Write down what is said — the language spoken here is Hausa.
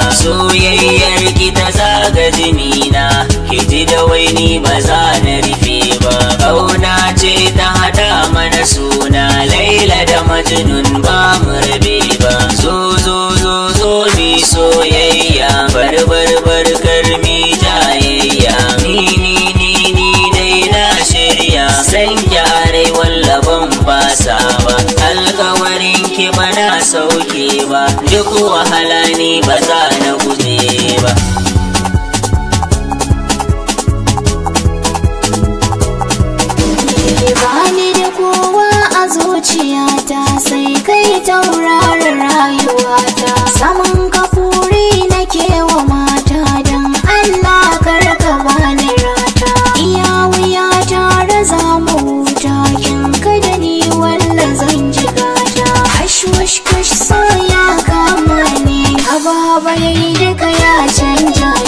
soyayyar ki ta zaga jinina ki ji da waini ba za na rufe ba kauna ce ta hada mana suna laila da majnun ba mu rabe ba zo zo zo zo mi soyayya bar bar bar karmi jayayya ni ni ni ni dai na shirya san gyarai wallaban fasa ba alkawarin ki bana sauke ba duk wahala ni ba za na guje ba Bani da kowa a zuciyata sai kai tauraron rayuwata saman kafuri nake wa mata don Allah karka bani rata iya wuya tare za mu huta kin da ni walla zan ji gata hash wash kash so ya kama ni ababa yayi duka ya canja